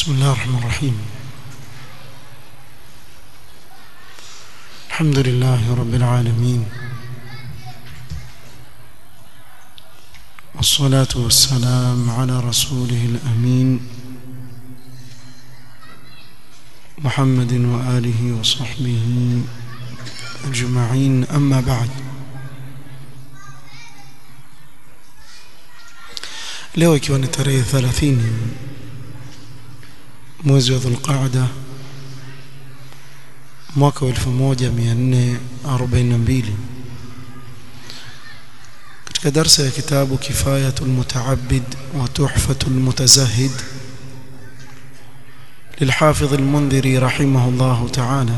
بسم الله الرحمن الرحيم الحمد لله رب العالمين والصلاة والسلام على رسوله الأمين محمد وآله وصحبه أجمعين أما بعد leo ikiwa ni tarehe 30 mwezi wa Dhulqaada mwaka wa 1442 katika darsa ya kitabu Kifayatul Mutaabbid wa Tuhfatul Mutazahid للحافظ المنذري رحمه الله تعالى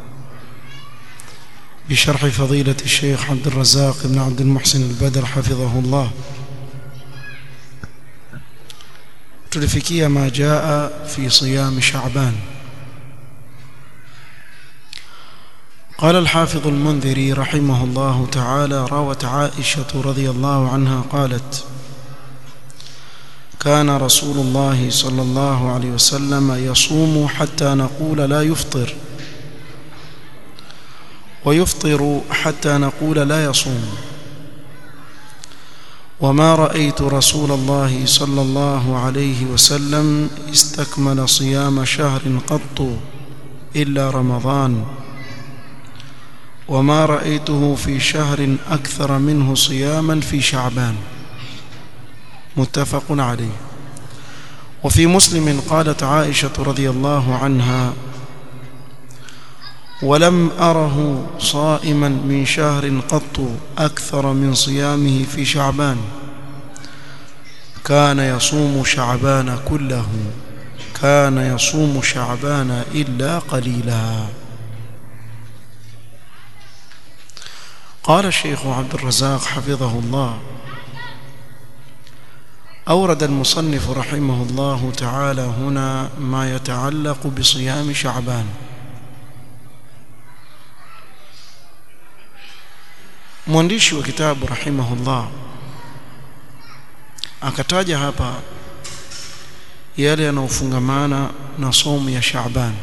بشرح فضيلة الشيخ عبد الرزاق بن عبد المحسن البدر حفظه الله tulifikia ma jaa fi siyam sha'ban قال الحافظ المنذري رحمه الله تعالى روت عائشة رضي الله عنها قالت كان رسول الله صلى الله عليه وسلم يصوم حتى نقول لا يفطر ويفطر حتى نقول لا يصوم وما رأيت رسول الله صلى الله عليه وسلم استكمل صيام شهر قط إلا رمضان وما رأيته في شهر أكثر منه صياما في شعبان متفق عليه وفي مسلم قالت عائشة رضي الله عنها ولم أره صائما من شهر قط أكثر من صيامه في شعبان كان يصوم شعبان كله كان يصوم شعبان إلا قليلا قال الشيخ عبد الرزاق حفظه الله أورد المصنف رحمه الله تعالى هنا ما يتعلق بصيام شعبان mwandishi wa kitabu rahimahullah akataja hapa yale yanayofungamana na somu ya Shaaban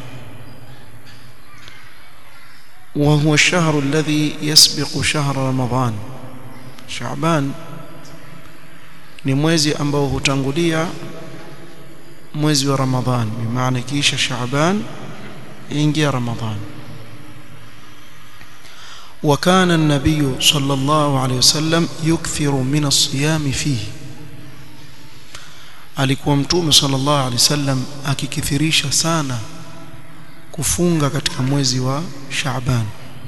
wa huwa ash-shahru alladhi yasbiqu shahra Ramadhan Shaaban ni mwezi ambao hutangulia mwezi wa Ramadhan bimaana kisha Shaaban ingia Ramadhan وكان النبي صلى الله عليه وسلم يكثر من الصيام فيه alikuwa mtume sallallahu alaihi wasallam akikithirisha sana kufunga katika mwezi wa Shaaban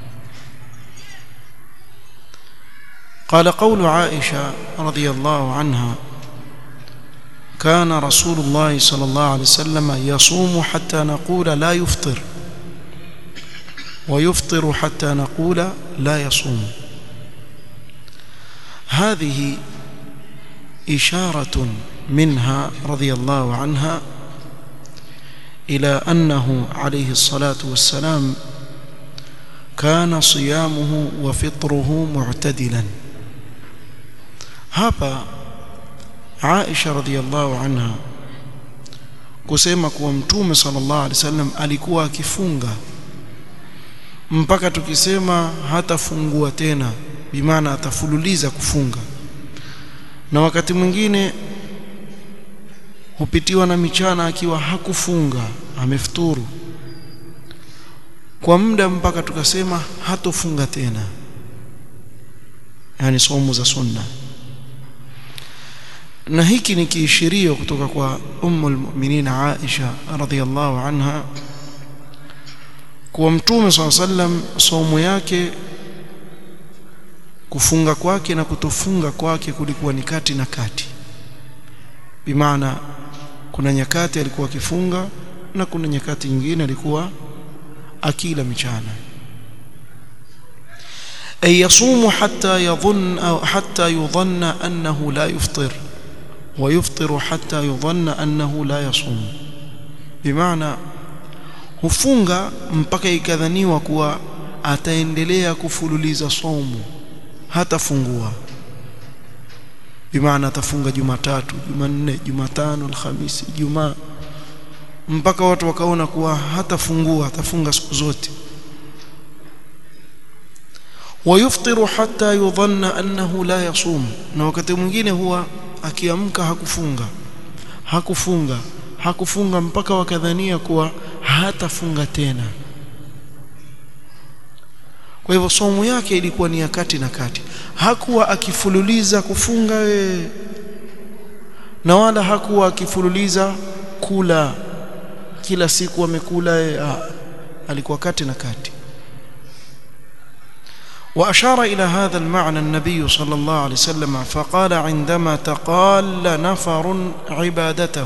قال قول عائشة رضي الله عنها كان رسول الله صلى الله عليه وسلم يصوم حتى نقول لا يفطر ويفطر حتى نقول لا يصوم هذه إشارة منها رضي الله عنها إلى أنه عليه الصلاة والسلام كان صيامه وفطره معتدلا hapa Aisha radhiallahu anha kusema kuwa mtume sallallahu alaihi wasallam alikuwa akifunga mpaka tukisema hatafungua tena bimaana atafululiza kufunga na wakati mwingine hupitiwa na michana akiwa hakufunga amefuturu kwa muda mpaka tukasema hatofunga tena yani somo za sunna na hiki ni kiishirio kutoka kwa ummul mu'minin Aisha radhiyallahu anha kuwa mtume swalla sallam somo yake kufunga kwake na kutofunga kwake kulikuwa ni kati na kati bimaana kuna nyakati alikuwa akifunga na kuna nyakati nyingine alikuwa akila michana ay yasumu hatta yadhun au hatta yudhanna annahu la yufṭir wa yufṭiru hatta yudhanna annahu la yasum bimaana hufunga mpaka ikadhaniwa kuwa ataendelea kufululiza somo hatafungua bimaana atafunga Jumatatu, Jumanne, Jumatano, Alhamisi, Ijumaa mpaka watu wakaona kuwa hatafungua atafunga siku zote wayuftiru hatta yudhanna annahu la yasum na wakati mwingine huwa akiamka hakufunga hakufunga hakufunga mpaka wakadhania kuwa hatafunga tena kwa hivyo somo yake ilikuwa ni ya kati na kati hakuwa akifululiza kufunga we na wala hakuwa akifululiza kula kila siku amekula ah, alikuwa kati na kati وأشار إلى هذا المعنى النبي صلى الله عليه وسلم فقال عندما تقال نفر عبادته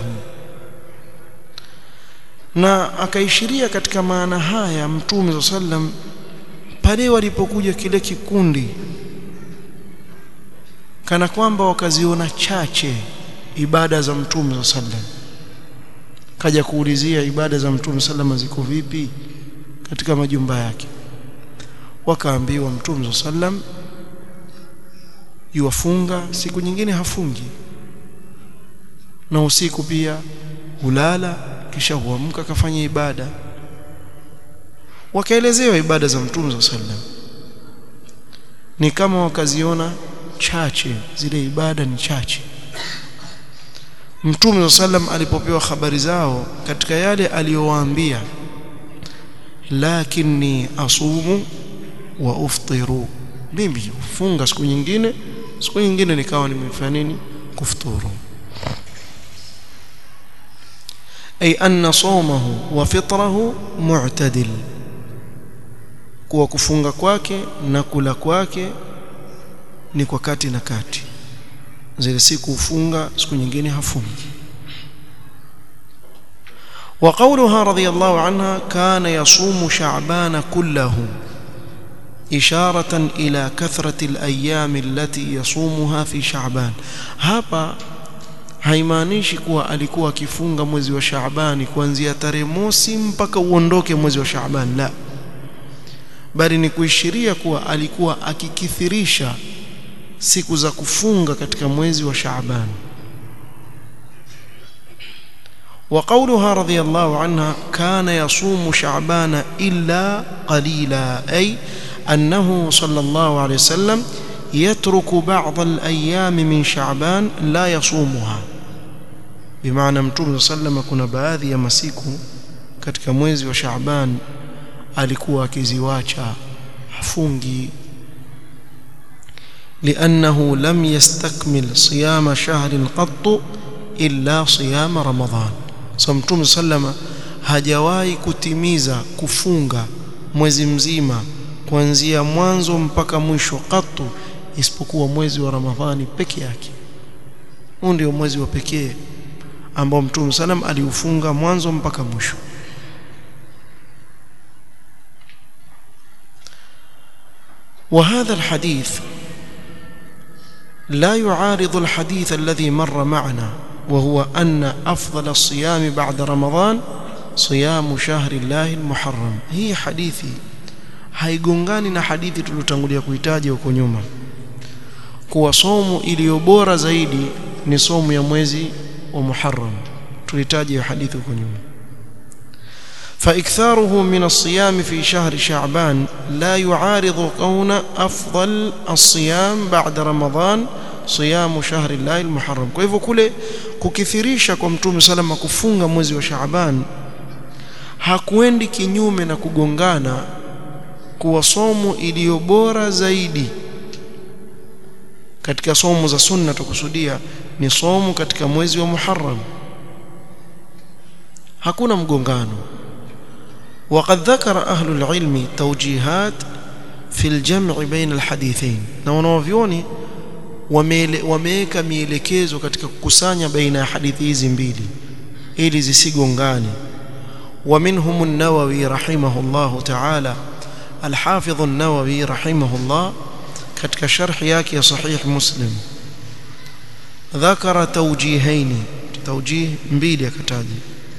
na akaishiria katika maana haya mtume صلى الله عليه وسلم pale walipokuja kile kikundi kana kwamba wakaziona chache ibada za mtume صلى الله عليه وسلم kaja kuulizia ibada za mtume sallam ziko vipi katika majumba yake wakaambiwa mtume sallam yuwafunga siku nyingine hafungi na usiku pia hulala kisha huamka kafanya ibada wakaelezewa ibada za mtume sallam ni kama wakaziona chache zile ibada ni chache Mtume sallam alipopewa habari zao katika yale aliyowaambia lakini asumu wa uftiru mimi funga siku nyingine siku nyingine nikawa nimefanya nini kufuturu ay anna sawmahu wa fitrahu mu'tadil kuwa kufunga kwake na kula kwake ni kwa kati na kati zile siku ufunga siku nyingine hafungi وقولها رضي الله عنها كان يصوم شعبان كله إشارة إلى كثرة الأيام التي يصومها في شعبان hapa haimaanishi kuwa alikuwa akifunga mwezi wa Shaabani kuanzia tarehe mosi mpaka uondoke mwezi wa Shaaban la bali ni kuishiria kuwa alikuwa akikithirisha siku za kufunga katika mwezi wa Shaaban وقولها رضي الله عنها كان يصوم شعبان إلا قليلا أي أنه صلى الله عليه وسلم يترك بعض الأيام من شعبان لا يصومها بمعنى متوم صلى الله عليه وسلم كنا baadhi ya masiku katika mwezi wa Shaaban alikuwa akiziwacha hafungi لأنه لم يستكمل صيام شهر قط إلا صيام رمضان صمتم سلم hajawahi kutimiza kufunga mwezi mzima kuanzia mwanzo mpaka mwisho katu isipokuwa mwezi wa Ramadhani peke yake huu ndio mwezi wa pekee ambao Mtume salam aliufunga mwanzo mpaka mwisho وهذا الحديث لا يعارض الحديث الذي مر معنا وهو أن أفضل الصيام بعد رمضان صيام شهر الله المحرم هي حديثي haigongani na hadithi tuliyotangulia kuitaja huko nyuma kuwa somo iliyo bora zaidi ni somo ya mwezi wa Muharram tulitaja hadithi huko nyuma فإكثاره من الصيام في شهر شعبان لا يعارض كون أفضل الصيام بعد رمضان صيام شهر الله المحرم kwa hivyo kule kukithirisha kwa mtume salama kufunga mwezi wa Shaaban hakuendi kinyume na kugongana kuwa somo iliyo bora zaidi katika somo za sunna tukusudia ni somo katika mwezi wa Muharram hakuna mgongano وقد ذكر أهل العلم توجيهات في الجمع بين الحديثين na wanavyoni wameweka mielekezo katika kukusanya baina ya hadithi hizi mbili ili zisigongane ومنهم النووي رحمه الله تعالى الحافظ النووي رحمه الله katika sharh yake ya sahih muslim ذكر توجيهين توجيه mbili akataja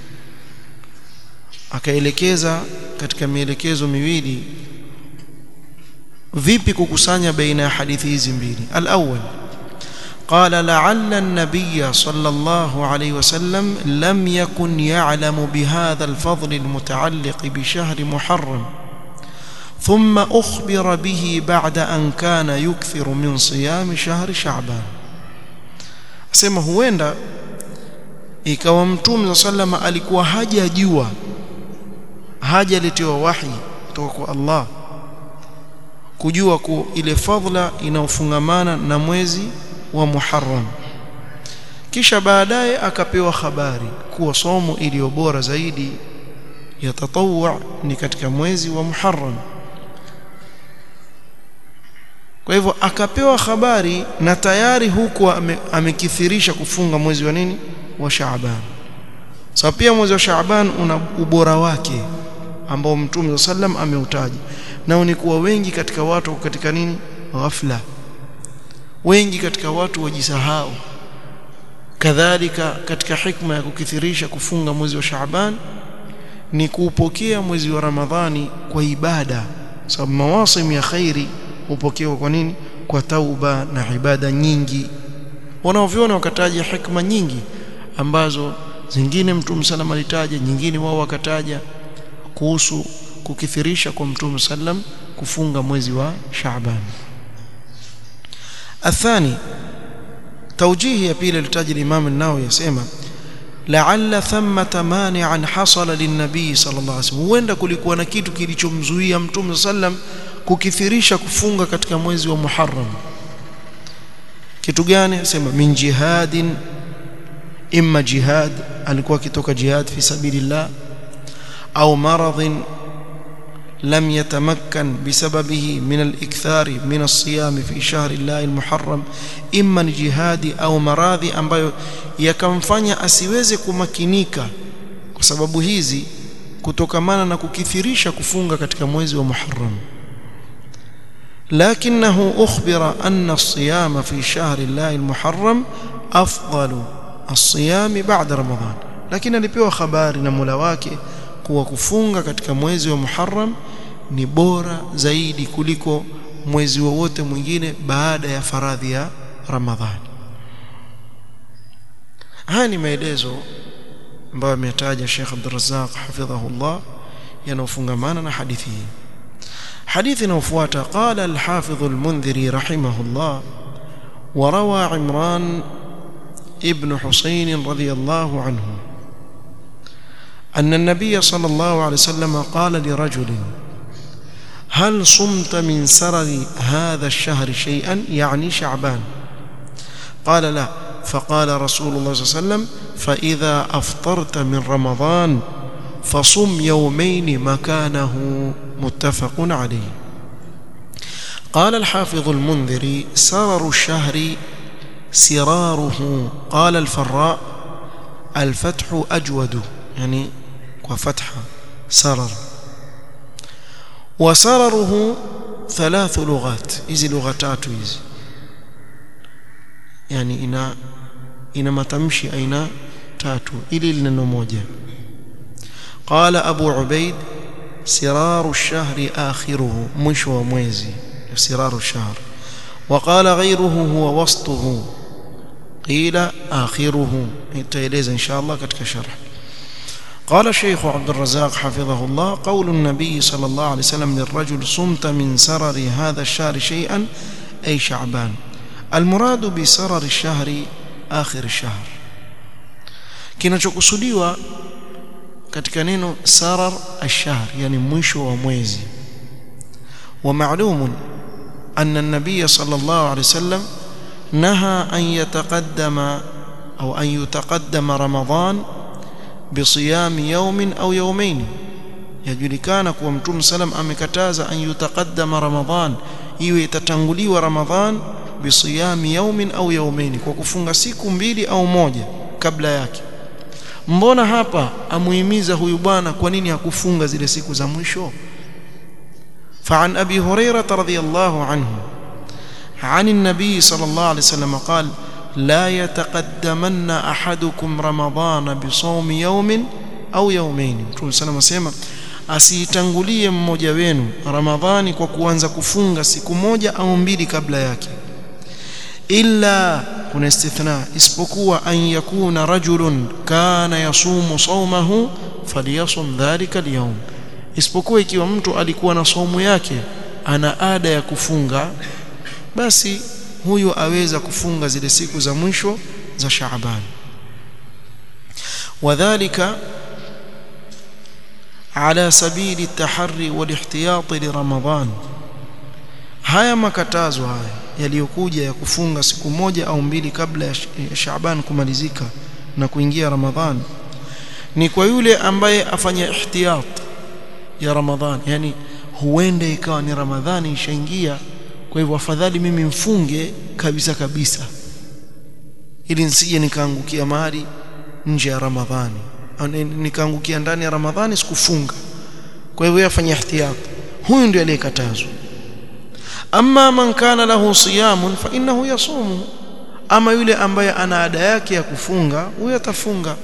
akaelekeza katika mielekezo miwili vipi kukusanya baina ya hadithi hizi mbili al-awwal قال لعل النبي صلى الله عليه وسلم لم يكن يعلم بهذا الفضل المتعلق بشهر محرم ثم أخبر به بعد أن كان يكثر من صيام شهر شعبان asema huenda ikawa mtume sallama alikuwa hajajua hajaletewa wahi kutoka kwa Allah kujua ku ile fadhila inaofungamana na mwezi wa Muharram kisha baadaye akapewa habari kuwa somo iliyo bora zaidi ya tatawwu ni katika mwezi wa Muharram kwa hivyo akapewa habari na tayari huku ame, amekithirisha kufunga mwezi wa nini wa Shaaban sasa so, pia mwezi wa Shaaban una ubora wake ambao Mtume sallam ameutaja nao ni kuwa wengi katika watu katika nini ghafla wengi katika watu wajisahau kadhalika katika hikma ya kukithirisha kufunga mwezi wa Shaaban ni kuupokea mwezi wa Ramadhani kwa ibada sababu mawasim ya khairi hupokewa kwa nini kwa tauba na ibada nyingi wanaoviona wakataja hikma nyingi ambazo zingine mtume sallam alitaja nyingine wao wakataja kuhusu kukithirisha kwa mtume sallam kufunga mwezi wa Shaaban athani توجيه يبيل لتاج الإمام النووي يسمى لعل ثمة مانعا حصل للنبي صلى الله عليه وسلم huenda kulikuwa na kitu kilichomzuia mtume sallam kukithirisha kufunga katika mwezi wa Muharram kitu gani sema min jihadin imma jihad alikuwa kitoka jihad fi sabilillah au maradhin لم يتمكن بسببه من الإكثار من الصيام في شهر الله المحرم إما جهاد أو maradhi ambayo yakamfanya asiweze kumakinika kwa sababu hizi kutokamana na kukithirisha kufunga katika mwezi wa Muharram لكنه أخبر أن الصيام في شهر الله المحرم أفضل الصيام بعد رمضان لكن alipewa habari na Mola wake kuwa kufunga katika mwezi wa Muharram ni bora zaidi kuliko mwezi wowote mwingine baada ya faradhi ya Ramadhani. Haya ni maelezo ambayo ametaja Sheikh Abdul Razzaq hafidhahullah yanayofungamana na hadithi hii. Hadithi inayofuata qala al-Hafidh al-Mundhiri rahimahullah وروى عمران ابن حسين رضي الله عنه أن النبي صلى الله عليه وسلم قال لرجل هل صمت من سرر هذا الشهر شيئا يعني شعبان قال لا فقال رسول الله صلى الله عليه وسلم فإذا أفطرت من رمضان فصم يومين مكانه متفق عليه قال الحافظ المنذري سرر الشهر سراره قال الفراء الفتح أجود يعني وفتحة سرر وسرره ثلاث لغات hizi lugha tatu hizi yani ina ina matamshi aina tatu ili neno moja قال ابو عبيد سرار الشهر اخره مشو mwezi سرار الشهر وقال غيره هو وسطه قيل اخره itaeleza insha Allah katika sharh قال الشيخ عبد الرزاق حفظه الله قول النبي صلى الله عليه وسلم للرجل صمت من سرر هذا الشهر شيئا أي شعبان المراد بسرر الشهر آخر الشهر kinachokusudiwa katika neno sarar ash-shahr yani mwisho wa mwezi wa ma'lum anna an-nabiy sallallahu alayhi wasallam naha an yataqaddama au an yutaqaddama ramadan bisiyami yawmin au yawmayn yajulikana kuwa mtume salam amekataza an yutaqaddama ramadhan iwe itatanguliwa ramadhan bisiyami yawmin au yawmayn kwa kufunga siku mbili au moja kabla yake mbona hapa amuhimiza huyu bwana kwa nini hakufunga zile siku za mwisho فعن أبي هريرة رضي الله عنه عن النبي صلى الله عليه وسلم قال لا يتقدمن أحدكم رمضان بصوم يوم أو يومين Mtume sana asema asiitangulie mmoja wenu Ramadhani kwa kuanza kufunga siku moja au mbili kabla yake illa kuna istithna isipokuwa an yakuna rajulun kana yasumu sawmahu falyasum dhalika alyawm isipokuwa ikiwa mtu alikuwa na saumu yake ana ada ya kufunga basi huyo aweza kufunga zile siku za mwisho za Shaaban wadhālika ala sabili at-tahri wal-ihtiyat li Ramadhan haya makatazo haya yaliyokuja ya kufunga siku moja au mbili kabla ya Shaaban kumalizika na kuingia Ramadhan ni kwa yule ambaye afanya ihtiyat ya Ramadhan yani huenda ikawa ni Ramadhani ishaingia kwa hivyo afadhali mimi mfunge kabisa kabisa ili nisije nikaangukia mahali nje ya Ramadhani nikaangukia ndani ya Ramadhani sikufunga kwa hivyo yafanya ihtiyat huyu ndiye aliyekatazwa amma man kana lahu siyamun fa innahu yasumu ama yule ambaye ana ada yake ya kufunga huyo atafunga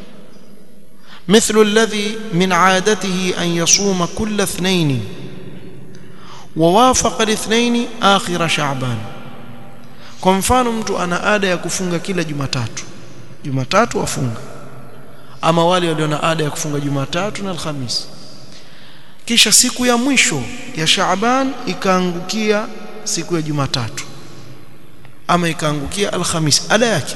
مثل الذي من عادته أن يصوم كل اثنين ووافق الاثنين آخر شعبان kwa mfano mtu ana ada ya kufunga kila Jumatatu Jumatatu afunga ama wale walio na ada ya kufunga Jumatatu na Alhamisi kisha siku ya mwisho ya Shaaban ikaangukia siku ya Jumatatu ama ikaangukia Alhamisi ada yake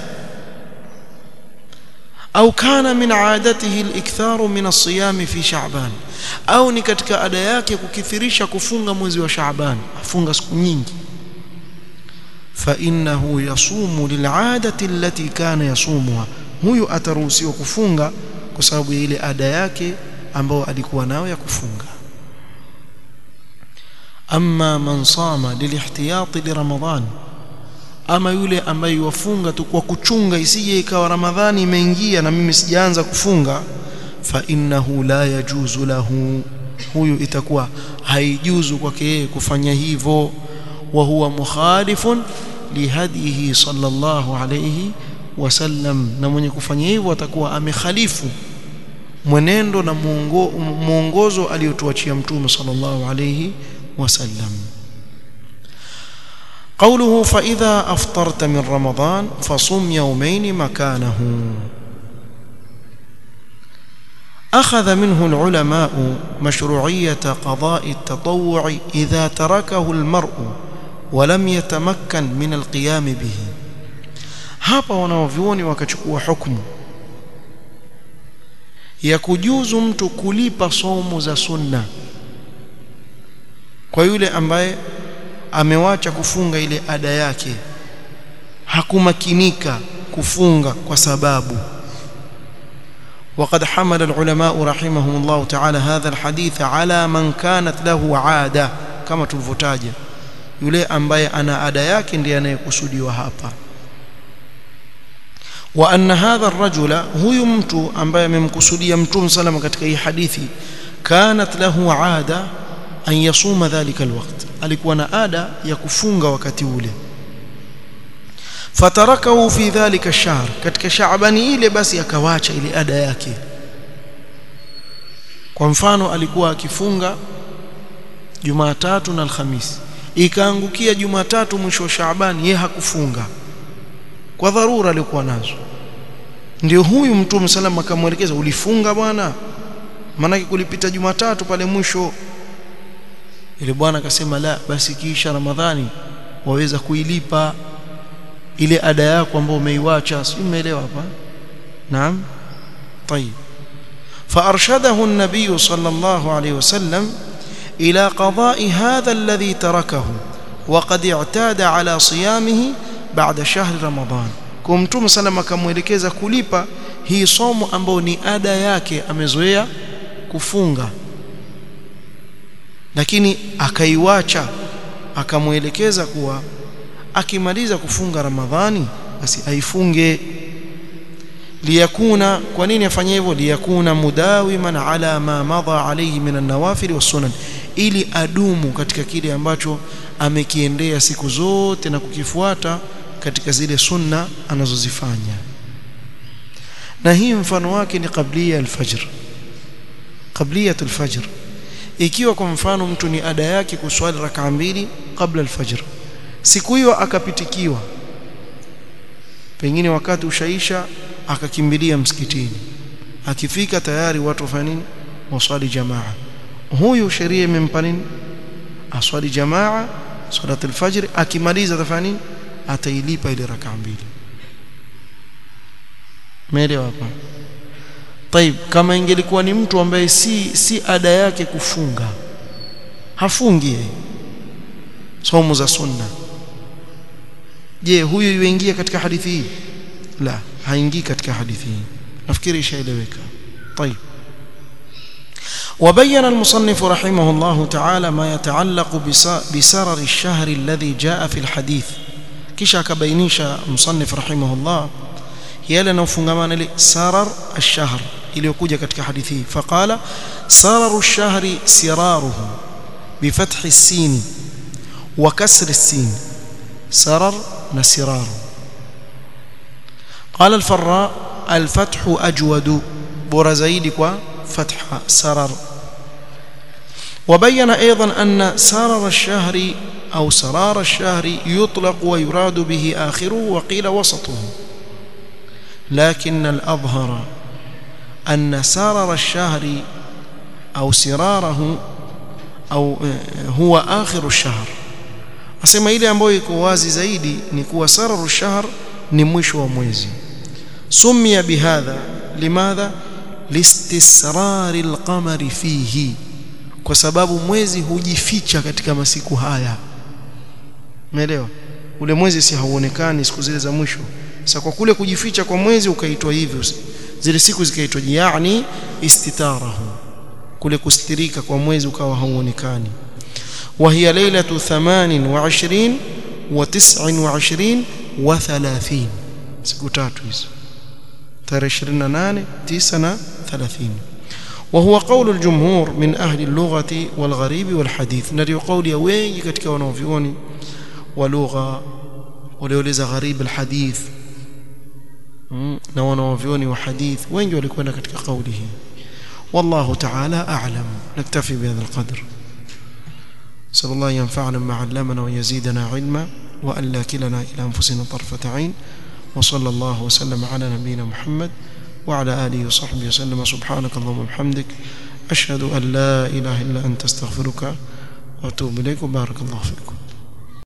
au kana min aadatihi al-iktharu min as-siyam fi Sha'ban au ni katika ada yake kukithirisha kufunga mwezi wa Sha'ban afunga siku nyingi fa innahu yasumu lil'adati allati kana yasumuha huyu ataruhusiwa kufunga kwa sababu ya ile ada yake ambayo alikuwa nayo ya kufunga amma man sama lilihtiyati li Ramadhan ama yule ambaye wafunga tu kwa kuchunga isije ikawa Ramadhani imeingia na mimi sijaanza kufunga fa innahu la yajuzu lahu huyu itakuwa haijuzu kwake yeye kufanya hivyo wa huwa mukhalifun lihadihi sallallahu alayhi wasallam na mwenye kufanya hivyo atakuwa amekhalifu mwenendo na muongozo aliyotuachia mtume sallallahu alayhi wasallam قوله فإذا أفطرت من رمضان فصم يومين مكانه أخذ منه العلماء مشروعية قضاء التطوع إذا تركه المرء ولم يتمكن من القيام به hapa wanaovyuoni wakachukua hukumu ya kujuzu mtu kulipa somo za sunna kwa yule ambaye amewacha kufunga ile ada yake hakumakinika kufunga kwa sababu وقد حمل العلماء رحمهم الله تعالى هذا الحديث على من كانت له عاده كما tulivyotaja yule ambaye ana ada yake ndiye anayekusudiwa hapa wa anna hadha ar-rajula huyu mtu ambaye amemkusudia mtume salama katika hii hadithi kanat lahu ada an yasuma dhalika alwaqt alikuwa na ada ya kufunga wakati ule fatarakahu fi dhalika ash-shahr katika shaabani ile basi akawacha ile ada yake kwa mfano alikuwa akifunga Jumatatu na Alhamisi ikaangukia Jumatatu mwisho wa Shaaban yeye hakufunga kwa dharura alikuwa nazo ndio huyu mtume salama akamwelekeza ulifunga bwana maana kulipita Jumatatu pale mwisho ile bwana akasema la basi kisha Ramadhani waweza kuilipa ile ada yako ambayo umeiwacha si umeelewa hapa naam طيب فارشده النبي صلى الله عليه وسلم الى قضاء هذا الذي تركه وقد اعتاد على صيامه بعد شهر رمضان kumtume salama akamwelekeza kulipa hii somo ambayo ni ada yake amezoea kufunga lakini akaiwacha akamwelekeza kuwa akimaliza kufunga Ramadhani basi aifunge liyakuna kwa nini afanye hivyo liyakuna mudawiman ala ma madha alayhi min an-nawafil was-sunan ili adumu katika kile ambacho amekiendea siku zote na kukifuata katika zile sunna anazozifanya na hii mfano wake ni qablia al-fajr qabliyatul fajr ikiwa kwa mfano mtu ni ada yake kuswali rak'a mbili kabla al-fajr siku hiyo akapitikiwa pengine wakati ushaisha akakimbilia msikitini akifika tayari watu wafanya nini waswali jamaa huyu sheria imempa nini aswali jamaa salat alfajr akimaliza atafanya nini atailipa ile rakaa mbili umeelewa hapa طيب kama ingelikuwa ni mtu ambaye si si ada yake kufunga hafungi yeye somo za sunna je huyu yuingia katika hadithi hii la haingii katika hadithi hii nafikiri ishaeleweka طيب وبين المصنف رحمه الله تعالى ما يتعلق بسرر الشهر الذي جاء في الحديث kisha akabainisha msannif rahimahullah yale yanayofungamana ile sarar ash-shahr iliyokuja katika hadithi hii faqala sararu ash-shahri siraruhu bifathi as-sin wa kasri as-sin sarar na siraru qala al-farra al-fathu ajwadu bora zaidi kwa فتح سرر وبين أيضا أن سرر الشهر أو سرار الشهر يطلق ويراد به آخره وقيل وسطه لكن الأظهر أن سرر الشهر أو سراره أو هو آخر الشهر asema ile ambayo iko wazi zaidi ni kuwa sararu shahr ni mwisho wa mwezi sumia bihadha limadha listisrari alqamari fihi kwa sababu mwezi hujificha katika masiku haya umeelewa ule mwezi si hauonekani siku zile za mwisho sasa kwa kule kujificha kwa mwezi ukaitwa hivyo zile siku zikaitwa yani istitarahu kule kustirika kwa mwezi ukawa hauonekani وهي ليلة ثمان وعشرين وتسع وعشرين وثلاثين siku tatu hizo tarehe 28 9 na 30 وهو قول الجمهور من أهل اللغة والغريب والحديث ndio قول ya wengi katika wanaovioni wa lugha walioleza gharib alhadith na wanaovioni wa hadith wengi walikwenda katika kauli hii والله تعالى أعلم نكتفي بهذا القدر صلى الله ينفعنا ما علمنا ويزيدنا علما وأن لا كلنا إلى أنفسنا طرفة عين وصلى الله وسلم على نبينا محمد وعلى آله وصحبه وسلم سبحانك اللهم وبحمدك أشهد أن لا إله إلا أنت استغفرك وأتوب إليك وبارك الله فيكم